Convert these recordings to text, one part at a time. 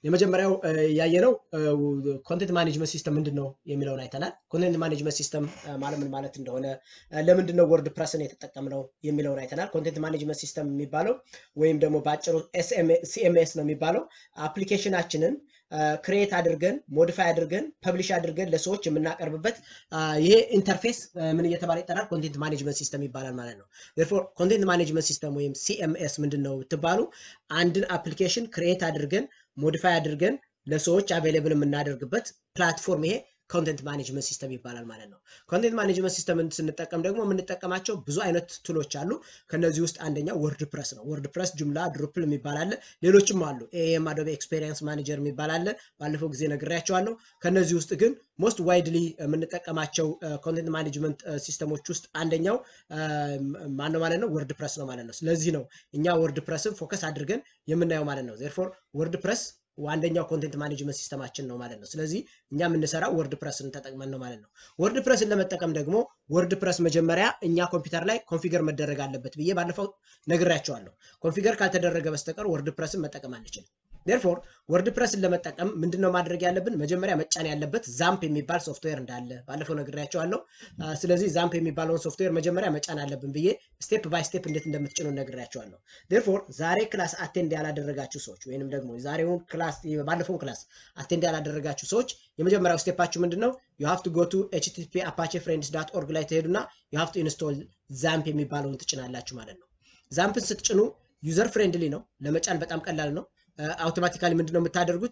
የመጀመሪያው ያየነው ኮንቴንት ማኔጅመንት ሲስተም ምንድን ነው የሚለውን አይተናል። ኮንቴንት ማኔጅመንት ሲስተም ማለት ምን ማለት እንደሆነ፣ ለምንድን ነው ወርድ ፕረስን የተጠቀምነው የሚለውን አይተናል። ኮንቴንት ማኔጅመንት ሲስተም የሚባለው ወይም ደግሞ በአጭሩ ሲኤምኤስ ነው የሚባለው አፕሊኬሽናችንን ክሬት አድርገን ሞዲፋይ አድርገን ፐብሊሽ አድርገን ለሰዎች የምናቀርብበት ይሄ ኢንተርፌስ ምን እየተባለ ይጠራል? ኮንቴንት ማኔጅመንት ሲስተም ይባላል ማለት ነው። ፎር ኮንቴንት ማኔጅመንት ሲስተም ወይም ሲኤምኤስ ምንድን ነው ብትባሉ አንድን አፕሊኬሽን ክሬት አድርገን ሞዲፋይ አድርገን ለሰዎች አቬይለብል የምናደርግበት ፕላትፎርም ይሄ ኮንቴንት ማኔጅመንት ሲስተም ይባላል ማለት ነው። ኮንቴንት ማኔጅመንት ሲስተምን ስንጠቀም ደግሞ የምንጠቀማቸው ብዙ አይነት ቱሎች አሉ። ከነዚህ ውስጥ አንደኛው ወርድ ፕረስ ነው። ወርድ ፕረስ፣ ጁምላ፣ ድሩፕል የሚባል አለ። ሌሎችም አሉ። ኤኤም አዶቤ ኤክስፔሪየንስ ማኔጀር የሚባል አለ። ባለፈው ጊዜ ነግሬያቸዋለሁ። ከነዚህ ውስጥ ግን ሞስት ዋይድሊ የምንጠቀማቸው ኮንቴንት ማኔጅመንት ሲስተሞች ውስጥ አንደኛው ማነው ማለት ነው? ወርድ ፕረስ ነው ማለት ነው። ስለዚህ ነው እኛ ወርድ ፕረስን ፎከስ አድርገን የምናየው ማለት ነው። ዜርፎር ወርድ ፕረስ ዋንደኛው ኮንቴንት ማኔጅመንት ሲስተማችን ነው ማለት ነው። ስለዚህ እኛ የምንሰራው ወርድ ፕረስን ተጠቅመን ነው ማለት ነው። ወርድ ፕረስን ለመጠቀም ደግሞ ወርድ ፕረስ መጀመሪያ እኛ ኮምፒውተር ላይ ኮንፊገር መደረግ አለበት ብዬ ባለፈው ነግሬያቸዋለሁ። ኮንፊገር ካልተደረገ በስተቀር ወርድ ፕረስን መጠቀም አንችልም። ዴርፎር ወርድ ፕረስን ለመጠቀም ምንድነው ማድረግ ያለብን? መጀመሪያ መጫን ያለበት ዛምፕ የሚባል ሶፍትዌር እንዳለ ባለፈው ነግሬያቸዋለሁ። ስለዚህ ዛምፕ የሚባለውን ሶፍትዌር መጀመሪያ መጫን አለብን ብዬ ስቴፕ ባይ ስቴፕ እንዴት እንደምትጭኑ ነግሬያቸዋለሁ። ዴርፎር ዛሬ ክላስ አቴንድ ያላደረጋችሁ ሰዎች ወይንም ደግሞ የዛሬውን ክላስ ባለፈውን ክላስ አቴንድ ያላደረጋችሁ ሰዎች የመጀመሪያው ስቴፓችሁ ምንድን ነው? ዩ ሃቭ ቱ ጎ ቱ ኤችቲቲፒ አፓቼ ፍሬንድስ ዳት ኦርግ ላይ ትሄዱና ዩ ሃቭ ቱ ኢንስቶል ዛምፕ የሚባለውን ትጭናላችሁ ማለት ነው። ዛምፕን ስትጭኑ ዩዘር ፍሬንድሊ ነው፣ ለመጫን በጣም ቀላል ነው። አውቶማቲካሊ ምንድነው የምታደርጉት?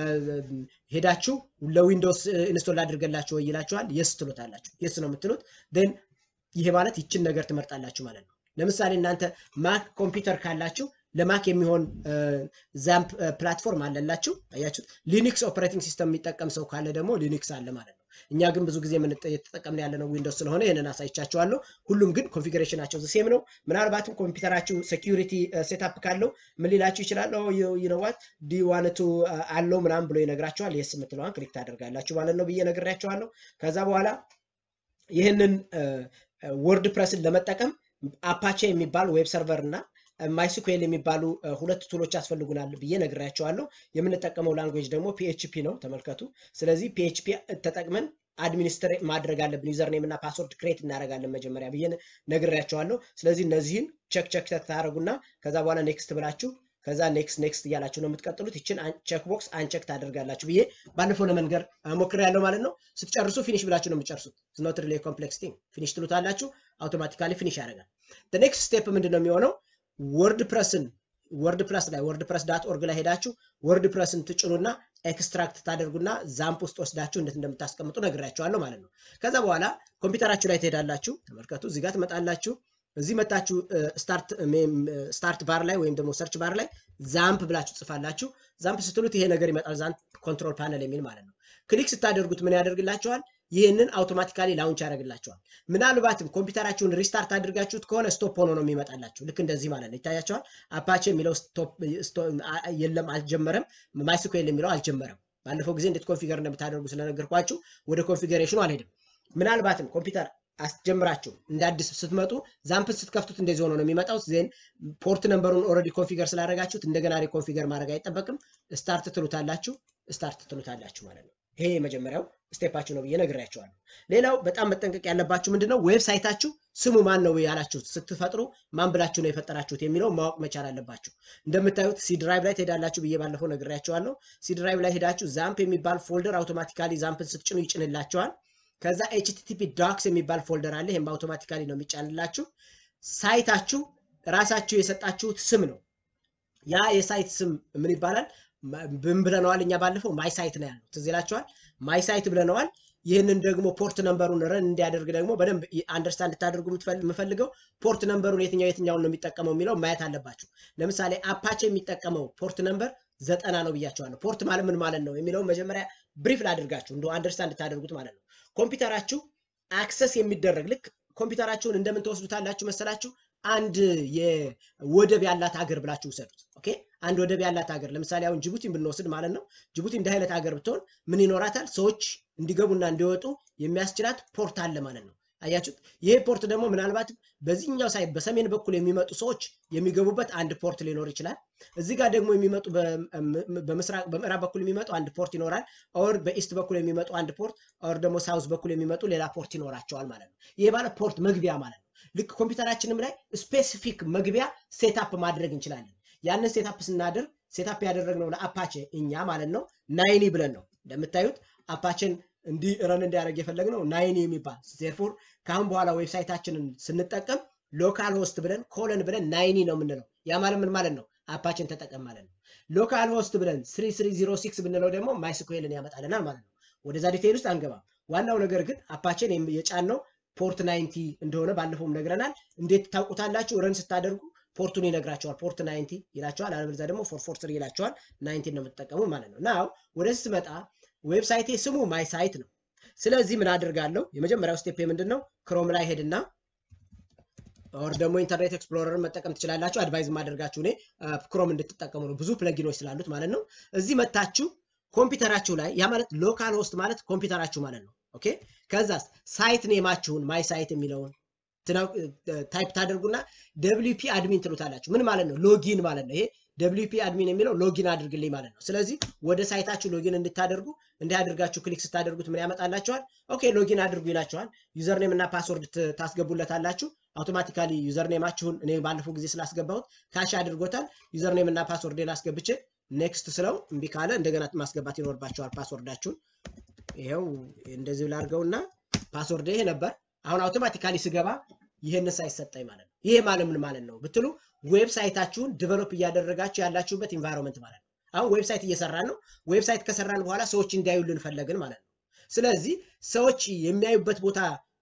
ሄዳችሁ ለዊንዶውስ ኢንስቶል አድርገላችሁ ወይ ይላችኋል። የስ ትሉታላችሁ። የስ ነው የምትሉት። ን ይሄ ማለት ይችን ነገር ትመርጣላችሁ ማለት ነው። ለምሳሌ እናንተ ማክ ኮምፒውተር ካላችሁ ለማክ የሚሆን ዛምፕ ፕላትፎርም አለላችሁ። አያችሁት። ሊኒክስ ኦፕሬቲንግ ሲስተም የሚጠቀም ሰው ካለ ደግሞ ሊኒክስ አለ ማለት ነው። እኛ ግን ብዙ ጊዜ የተጠቀምን ያለነው ዊንዶውስ ስለሆነ ይህንን አሳይቻችኋለሁ። ሁሉም ግን ኮንፊግሬሽናቸው ሴም ነው። ምናልባትም ኮምፒውተራችሁ ሴኪሪቲ ሴታፕ ካለው ምን ሊላችሁ ይችላል? ይነዋት ዲዋንቱ አለው ምናምን ብሎ ይነግራችኋል። የስ የምትለዋን ክሊክ ታደርጋላችሁ ማለት ነው ብዬ ነግሬያችኋለሁ። ከዛ በኋላ ይህንን ወርድ ፕረስን ለመጠቀም አፓቼ የሚባል ዌብ ሰርቨር እና ማይስኩኤል የሚባሉ ሁለት ቱሎች ያስፈልጉናል ብዬ ነግሬያቸዋለሁ። የምንጠቀመው ላንጉዌጅ ደግሞ ፒኤችፒ ነው። ተመልከቱ። ስለዚህ ፒኤችፒ ተጠቅመን አድሚኒስትሬት ማድረግ አለብን። ዩዘር ኔም እና ፓስወርድ ክሬት እናደርጋለን መጀመሪያ ብዬ ነግሬያቸዋለሁ። ስለዚህ እነዚህን ቸክ ቸክ ታደረጉና ከዛ በኋላ ኔክስት ብላችሁ ከዛ ኔክስት ኔክስት እያላችሁ ነው የምትቀጥሉት። ይችን ቼክ ቦክስ አንቸክ ታደርጋላችሁ ብዬ ባለፈው ለመንገር ሞክሬያለሁ ማለት ነው። ስትጨርሱ ፊኒሽ ብላችሁ ነው የምትጨርሱት። ኖት ሪሌ ኮምፕሌክስ ቲንግ ፊኒሽ ትሉታላችሁ። አውቶማቲካሊ ፊኒሽ ያደርጋል። ኔክስት ስቴፕ ምንድን ነው የሚሆነው? ወርድ ፕረስን ወርድ ፕረስ ላይ ወርድ ፕረስ ዳት ኦርግ ላይ ሄዳችሁ ወርድ ፕረስን ትጭኑና ኤክስትራክት ታደርጉና ዛምፕ ውስጥ ወስዳችሁ እንዴት እንደምታስቀምጡ ነግራችኋለሁ ማለት ነው። ከዛ በኋላ ኮምፒውተራችሁ ላይ ትሄዳላችሁ። ተመልከቱ፣ እዚህ ጋር ትመጣላችሁ። እዚህ መታችሁ ስታርት ባር ላይ ወይም ደግሞ ሰርች ባር ላይ ዛምፕ ብላችሁ ጽፋላችሁ። ዛምፕ ስትሉት ይሄ ነገር ይመጣል። ዛምፕ ኮንትሮል ፓነል የሚል ማለት ነው። ክሊክ ስታደርጉት ምን ያደርግላችኋል? ይህንን አውቶማቲካሊ ላውንች ያደርግላቸዋል። ምናልባትም ኮምፒውተራችሁን ሪስታርት አድርጋችሁት ከሆነ ስቶፕ ሆኖ ነው የሚመጣላችሁ። ልክ እንደዚህ ማለት ነው። ይታያቸዋል። አፓቼ የሚለው የለም አልጀመረም። ማይስኩኤል የሚለው አልጀመረም። ባለፈው ጊዜ እንዴት ኮንፊገር እንደምታደርጉ ስለነገርኳችሁ ወደ ኮንፊገሬሽኑ አልሄድም። ምናልባትም ኮምፒውተር አስጀምራችሁ እንደ አዲስ ስትመጡ ዛምፕን ስትከፍቱት እንደዚህ ሆኖ ነው የሚመጣው። ዜን ፖርት ነምበሩን ኦልሬዲ ኮንፊገር ስላደረጋችሁት እንደገና ኮንፊገር ማድረግ አይጠበቅም። ስታርት ትሉታላችሁ፣ ስታርት ትሉታላችሁ ማለት ነው። ይሄ የመጀመሪያው ስቴፓችሁ ነው ብዬ ነግሬያቸዋለሁ። ሌላው በጣም መጠንቀቅ ያለባችሁ ምንድነው ዌብሳይታችሁ ስሙ ማን ነው ያላችሁት ስትፈጥሩ ማን ብላችሁ ነው የፈጠራችሁት የሚለው ማወቅ መቻል አለባችሁ። እንደምታዩት ሲ ድራይቭ ላይ ትሄዳላችሁ ብዬ ባለፈው ነግሬያቸዋለሁ። ሲ ድራይቭ ላይ ሄዳችሁ ዛምፕ የሚባል ፎልደር አውቶማቲካሊ ዛምፕን ስትጭኑ ይጭንላቸዋል። ከዛ ኤችቲቲፒ ዶክስ የሚባል ፎልደር አለ። ይህም አውቶማቲካሊ ነው የሚጫንላችሁ። ሳይታችሁ ራሳችሁ የሰጣችሁት ስም ነው። ያ የሳይት ስም ምን ይባላል? ምን ብለነዋል? እኛ ባለፈው ማይ ሳይት ነው ያለው። ትዝ ይላችኋል። ማይ ሳይት ብለነዋል። ይህንን ደግሞ ፖርት ነምበሩን ረን እንዲያደርግ ደግሞ በደንብ አንደርስታንድ እንድታደርጉ የምፈልገው ፖርት ነምበሩን የትኛው የትኛውን ነው የሚጠቀመው የሚለው ማየት አለባችሁ። ለምሳሌ አፓቼ የሚጠቀመው ፖርት ነምበር ዘጠና ነው ብያቸዋለሁ። ፖርት ማለት ምን ማለት ነው የሚለውን መጀመሪያ ብሪፍ ላድርጋችሁ እንደ አንደርስታንድ እንድታደርጉት ማለት ነው። ኮምፒውተራችሁ አክሰስ የሚደረግ ልክ ኮምፒውተራችሁን እንደምን ተወስዱታላችሁ መሰላችሁ? አንድ የወደብ ያላት ሀገር ብላችሁ ውሰዱት። ኦኬ አንድ ወደብ ያላት ሀገር ለምሳሌ አሁን ጅቡቲን ብንወስድ ማለት ነው። ጅቡቲ እንደ አይነት ሀገር ብትሆን ምን ይኖራታል? ሰዎች እንዲገቡና እንዲወጡ የሚያስችላት ፖርት አለ ማለት ነው። አያችሁት? ይሄ ፖርት ደግሞ ምናልባት በዚህኛው ሳይድ በሰሜን በኩል የሚመጡ ሰዎች የሚገቡበት አንድ ፖርት ሊኖር ይችላል። እዚህ ጋር ደግሞ የሚመጡ በምስራቅ በምዕራብ በኩል የሚመጡ አንድ ፖርት ይኖራል። ኦር በኢስት በኩል የሚመጡ አንድ ፖርት ኦር ደግሞ ሳውዝ በኩል የሚመጡ ሌላ ፖርት ይኖራቸዋል ማለት ነው። ይሄ ማለት ፖርት መግቢያ ማለት ነው። ልክ ኮምፒውተራችንም ላይ ስፔሲፊክ መግቢያ ሴታፕ ማድረግ እንችላለን። ያንን ሴታፕ ስናደርግ ሴታፕ ያደረግነው ለአፓቼ እኛ ማለት ነው ናይኒ ብለን ነው እንደምታዩት አፓችን እንዲህ ረን እንዲያደርግ የፈለግነው ናይኒ የሚባል ዜርፎር ከአሁን በኋላ ዌብሳይታችንን ስንጠቀም ሎካል ሆስት ብለን ኮለን ብለን ናይኒ ነው የምንለው። ያ ማለት ምን ማለት ነው? አፓችን ተጠቀም ማለት ነው። ሎካል ሆስት ብለን 3306 ብንለው ደግሞ ማይስኩዌልን ያመጣልናል ማለት ነው። ወደዛ ዲቴይል ውስጥ አንገባም። ዋናው ነገር ግን አፓችን የጫነው ፖርት ናይንቲ እንደሆነ ባለፈውም ነግረናል። እንዴት ታውቁታላችሁ? ረን ስታደርጉ ፖርቱን ይነግራቸዋል። ፖርት ናይንቲ ይላቸዋል። አለበለዚያ ደግሞ ፎር ፎር ስሪ ይላቸዋል። ናይንቲን ነው የምትጠቀሙ ማለት ነው። ናው ወደዚህ ስመጣ ዌብሳይቴ ስሙ ማይ ሳይት ነው። ስለዚህ ምን አድርጋለሁ? የመጀመሪያው ስቴፕ ምንድን ነው? ክሮም ላይ ሄድና ኦር ደግሞ ኢንተርኔት ኤክስፕሎረርን መጠቀም ትችላላችሁ። አድቫይዝ ማደርጋችሁ እኔ ክሮም እንድትጠቀሙ ነው፣ ብዙ ፕለጊኖች ስላሉት ማለት ነው። እዚህ መታችሁ ኮምፒውተራችሁ ላይ ያ ማለት ሎካል ሆስት ማለት ኮምፒውተራችሁ ማለት ነው። ኦኬ ከዛስ ሳይት ኔማችሁን ማይ ሳይት የሚለውን ታይፕ ታደርጉና ደብሊው ፒ አድሚን ትሉታላችሁ። ምን ማለት ነው? ሎጊን ማለት ነው። ይሄ ደብሊው ፒ አድሚን የሚለው ሎጊን አድርግልኝ ማለት ነው። ስለዚህ ወደ ሳይታችሁ ሎጊን እንድታደርጉ እንዲህ አድርጋችሁ ክሊክ ስታደርጉት ምን ያመጣላችኋል? ኦኬ ሎጊን አድርጉ ይላችኋል። ዩዘርኔም እና ፓስወርድ ታስገቡለታላችሁ። አውቶማቲካሊ ዩዘርኔማችሁን እኔ ባለፈው ጊዜ ስላስገባሁት ካሽ አድርጎታል። ዩዘርኔም እና ፓስወርዴን አስገብቼ ኔክስት ስለው እምቢ ካለ እንደገና ማስገባት ይኖርባቸዋል ፓስወርዳችሁን። ይኸው እንደዚህ ላድርገውና ፓስወርድ ይሄ ነበር። አሁን አውቶማቲካሊ ስገባ ይህንን ሳይሰጠኝ ማለት ነው። ይሄ ማለት ምን ማለት ነው ብትሉ ዌብሳይታችሁን ዲቨሎፕ እያደረጋችሁ ያላችሁበት ኢንቫይሮንመንት ማለት ነው። አሁን ዌብሳይት እየሰራን ነው። ዌብሳይት ከሰራን በኋላ ሰዎች እንዲያዩልን ፈለግን ማለት ነው። ስለዚህ ሰዎች የሚያዩበት ቦታ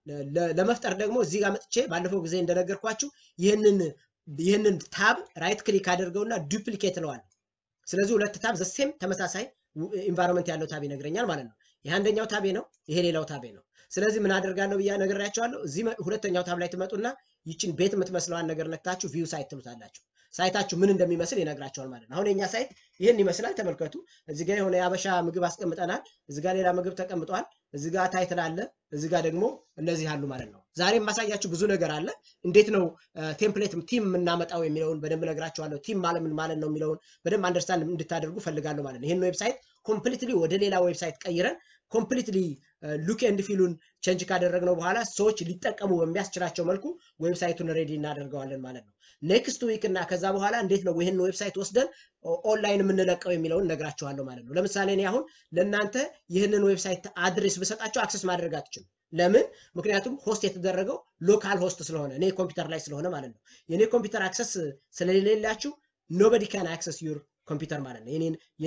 ለመፍጠር ደግሞ እዚህ ጋር መጥቼ ባለፈው ጊዜ እንደነገርኳችሁ ይህንን ይህንን ታብ ራይት ክሊክ አድርገውና ዱፕሊኬት እለዋለሁ። ስለዚህ ሁለት ታብ ዘሴም ተመሳሳይ ኢንቫይሮንመንት ያለው ታብ ይነግረኛል ማለት ነው። ይህ አንደኛው ታቤ ነው፣ ይሄ ሌላው ታቤ ነው። ስለዚህ ምን አደርጋለሁ ብያ ነግሬያቸዋለሁ። እዚህ ሁለተኛው ታብ ላይ ትመጡና ይችን ቤት የምትመስለዋን ነገር ነክታችሁ ቪው ሳይት ትሉታላችሁ። ሳይታችሁ ምን እንደሚመስል ይነግራቸዋል ማለት ነው። አሁን የኛ ሳይት ይህን ይመስላል። ተመልከቱ። እዚህ ጋር የሆነ የአበሻ ምግብ አስቀምጠናል። እዚህ ጋር ሌላ ምግብ ተቀምጧል። እዚህ ጋር ታይትል አለ። እዚህ ጋር ደግሞ እነዚህ አሉ ማለት ነው። ዛሬ የማሳያችሁ ብዙ ነገር አለ። እንዴት ነው ቴምፕሌት ቲም የምናመጣው የሚለውን በደንብ ነግራችኋለሁ። ቲም ማለት ምን ማለት ነው የሚለውን በደንብ አንደርስታንድ እንድታደርጉ ፈልጋለሁ ማለት ነው። ይህን ዌብሳይት ኮምፕሊትሊ ወደ ሌላ ዌብሳይት ቀይረን ኮምፕሊትሊ ሉክ ኤንድ ፊሉን ቼንጅ ካደረግነው በኋላ ሰዎች ሊጠቀሙ በሚያስችላቸው መልኩ ዌብሳይቱን ሬዲ እናደርገዋለን ማለት ነው። ኔክስት ዊክ እና ከዛ በኋላ እንዴት ነው ይህን ዌብሳይት ወስደን ኦንላይን የምንለቀው የሚለውን ነግራችኋለሁ ማለት ነው። ለምሳሌ እኔ አሁን ለእናንተ ይህንን ዌብሳይት አድሬስ ብሰጣቸው አክሰስ ማድረግ አትችሉም። ለምን? ምክንያቱም ሆስት የተደረገው ሎካል ሆስት ስለሆነ እኔ ኮምፒውተር ላይ ስለሆነ ማለት ነው። የእኔ ኮምፒውተር አክሰስ ስለሌላችሁ ኖበዲ ካን አክሰስ ዩር ኮምፒውተር ማለት ነው።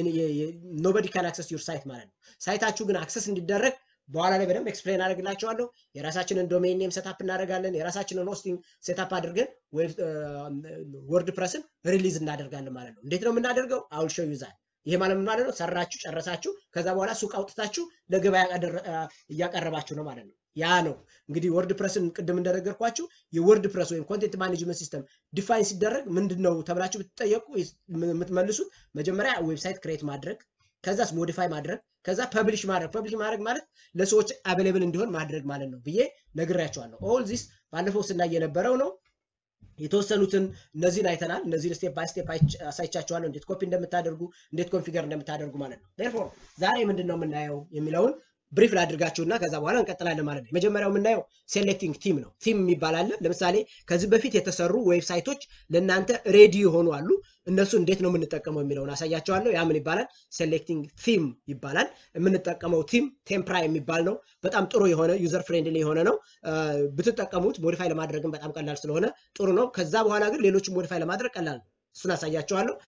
ኖበዲ ካን አክሰስ ዩር ሳይት ማለት ነው። ሳይታችሁ ግን አክሰስ እንዲደረግ በኋላ ላይ በደንብ ኤክስፕሌን አደርግላቸዋለሁ። የራሳችንን ዶሜን ኔም ሴታፕ እናደርጋለን። የራሳችንን ሆስቲንግ ሴታፕ አድርገን ወርድ ፕረስን ሪሊዝ እናደርጋለን ማለት ነው። እንዴት ነው የምናደርገው? አውል ሾው ዩዛል። ይሄ ማለት ምን ማለት ነው? ሰራችሁ ጨረሳችሁ፣ ከዛ በኋላ ሱቅ አውጥታችሁ ለገበያ እያቀረባችሁ ነው ማለት ነው። ያ ነው እንግዲህ ወርድ ፕረስን ቅድም እንደነገርኳችሁ የወርድ ፕረስ ወይም ኮንቴንት ማኔጅመንት ሲስተም ዲፋይን ሲደረግ ምንድን ነው ተብላችሁ ብትጠየቁ የምትመልሱት መጀመሪያ ዌብሳይት ክሬት ማድረግ ከዛስ ሞዲፋይ ማድረግ ከዛ ፐብሊሽ ማድረግ ፐብሊሽ ማድረግ ማለት ለሰዎች አቬሌብል እንዲሆን ማድረግ ማለት ነው ብዬ ነግሬያቸዋለሁ። ኦል ዚስ ባለፈው ስናይ የነበረው ነው። የተወሰኑትን እነዚህን አይተናል። እነዚህን ስቴፕ ባይ ስቴፕ አሳይቻቸዋለሁ፣ እንዴት ኮፒ እንደምታደርጉ እንዴት ኮንፊገር እንደምታደርጉ ማለት ነው። ዴርፎር ዛሬ ምንድን ነው የምናየው የሚለውን ብሪፍ ላድርጋችሁና ከዛ በኋላ እንቀጥላለን ማለት ነው። የመጀመሪያው የምናየው ሴሌክቲንግ ቲም ነው። ቲም የሚባል አለ። ለምሳሌ ከዚህ በፊት የተሰሩ ዌብሳይቶች ለእናንተ ሬዲ የሆኑ አሉ። እነሱ እንዴት ነው የምንጠቀመው የሚለውን አሳያቸዋለሁ። ያ ምን ይባላል? ሴሌክቲንግ ቲም ይባላል። የምንጠቀመው ቲም ቴምፕራ የሚባል ነው። በጣም ጥሩ የሆነ ዩዘር ፍሬንድሊ የሆነ ነው። ብትጠቀሙት ሞዲፋይ ለማድረግም በጣም ቀላል ስለሆነ ጥሩ ነው። ከዛ በኋላ ግን ሌሎችን ሞዲፋይ ለማድረግ ቀላል ነው። እሱን አሳያቸዋለሁ።